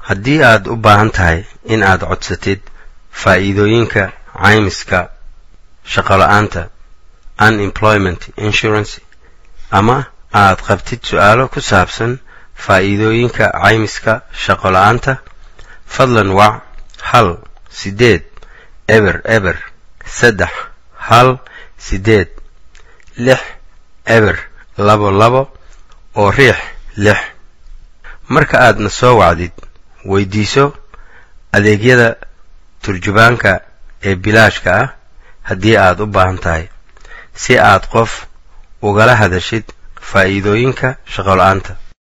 haddii aad u baahan tahay in aad codsatid faa'iidooyinka caymiska shaqola'aanta unemployment insurance ama aad qabtid su'aalo ku saabsan faa'iidooyinka caymiska shaqola'aanta fadlan wac hal siddeed eber eber saddex hal siddeed lix eber labo labo oo riix lix marka aadna soo wacdid weydiiso adeegyada turjubaanka ee bilaashka ah haddii aad u baahan tahay si aad qof ugala hadashid faa'iidooyinka shaqola'aanta